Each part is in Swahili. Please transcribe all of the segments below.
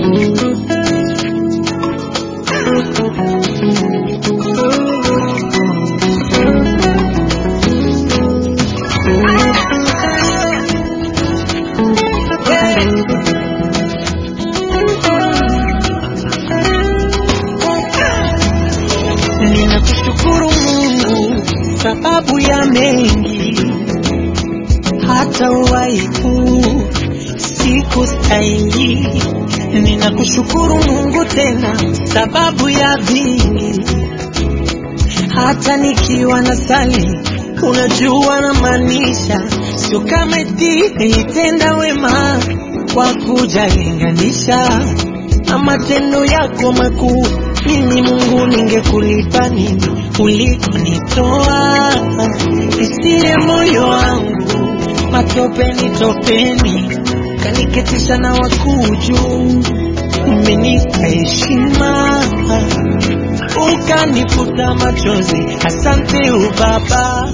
Ninakushukuru Mungu sababu ya mengi, hata uwaiku siku stahili. Ninakushukuru Mungu tena sababu ya vingi, hata nikiwa na sali, unajua na maanisha, sio kama eti nilitenda wema kwa kujalinganisha na matendo yako makuu. Mimi Mungu, ningekulipa nini ulikonitoa? Isire moyo wangu matopeni topeni, kaniketisha na wakuu juu. Umenipa heshima ukanifuta machozi, asante ubaba,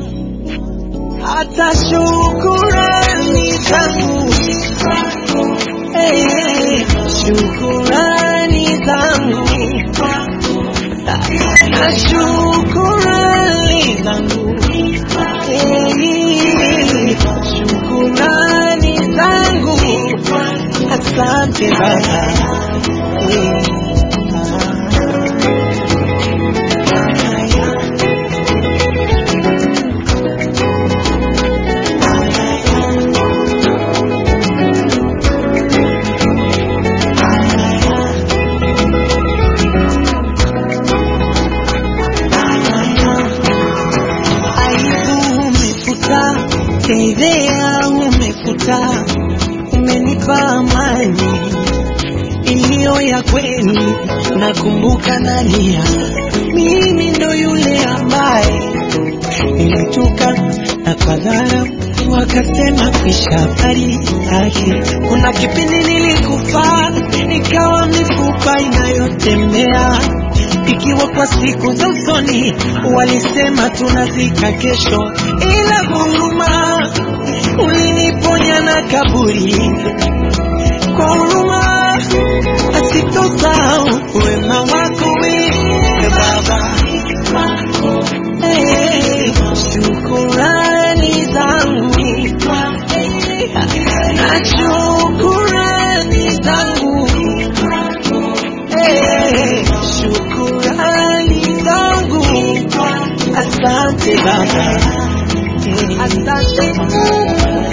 hata shukurani zangu hey, hey, shukurani zangu na shukurani zangu hey, shukurani zangu asante baba hey. aibu umefuta, fedhea umefuta, umenipa amani iliyo ya kweli. Nakumbuka nalia, mimi ndo yule ambaye nilituka na kwa dharau wakasema kwisha habari yake. Kuna kipindi nilikufa nikawa mifupa inayotembea ikiwa kwa siku za usoni walisema tunazika kesho, ila huruma uliniponya na kaburi kwa huruma asitosahau wema wako wewe Baba. Hey, shukurani zangu na shukurani zangu Hey, shukurani zangu asante Baba Hey, asante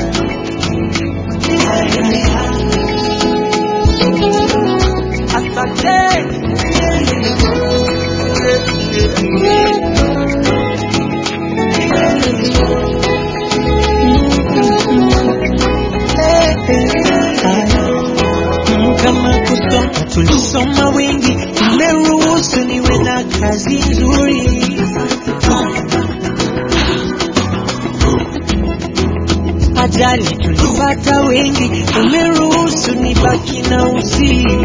kama kusoma tulisoma wengi, umeruhusu niwe na kazi nzuri. Ajali tulipata wengi, umeruhusu nibaki na uzima.